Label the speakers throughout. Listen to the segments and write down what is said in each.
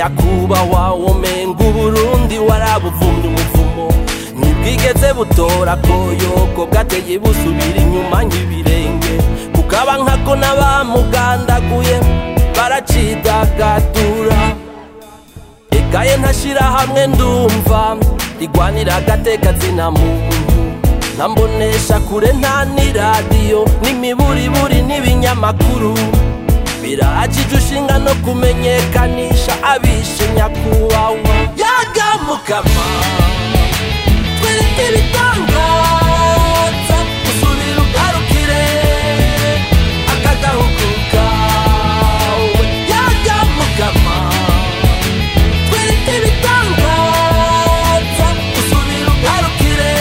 Speaker 1: nyakubahwa womenga uburundi warabuvumye umuvumo ntibwigeze butora koyoko bwateye busubira inyuma nk'ibirenge kukaba nkako n'abamugandaguye baracidagadura ekaye ntashira hamwe ndumva rigwanira agateka zina muntu ntambonesha kure nta n'iradiyo n'imiburiburi n'ibinyamakuru birajije ushinga no kumenyekanisha abishe nyakubahwa yagamukama twereke ibitangaza usubira ugarukire akagahugu kawe yagamukama twereke ibitangaza usubira ugarukire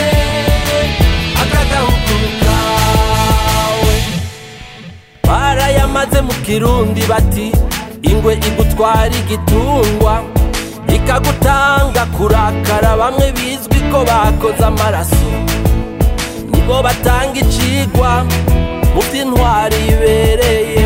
Speaker 1: akagahugu kawe barayamaze mu kirundi bati ingwe igutwara igitungwa ikagutanga kurakara bamwe bizwi ko bakoze amaraso nibo batanga icigwa mu by'intwari ibereye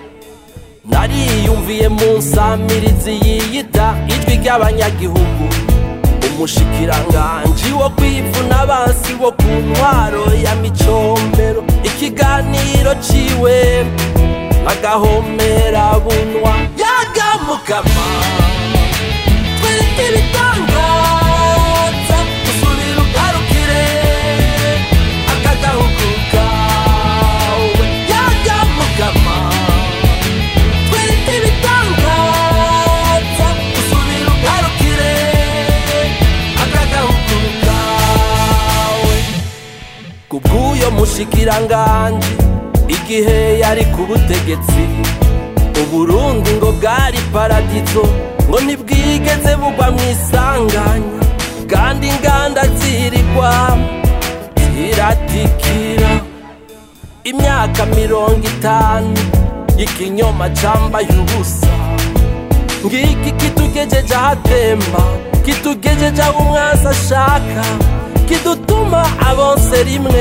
Speaker 1: nariyumviye mu nsamirizi yiyita ijwi ry'abanyagihugu umushikiranganji wo kwivuna abansi bo ku ntwaro ya micombero ikiganiro ciwe agahomera bunwa yagamukama twereke ibitangaza usubira ugarukire akagahugu kawe yagamukama twereke ibitangaza usubira ugarukire akagahugu kawe kubw'uyo mushikiranganji igihe yari ku butegetsi uburundi ngo bwari paradizo ngo ntibwigeze bugwa mu isanganya kandi inganda zirigwa ziratikira imyaka mirongo itanu y'ikinyoma cambaye ubusa ngiki kitugejeje ahatemba kitugejeje aho umwasi ashaka kidutuma abonse rimwe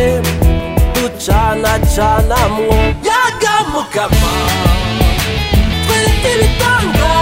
Speaker 1: ducanacanamwo yagamukama twereke ibitanga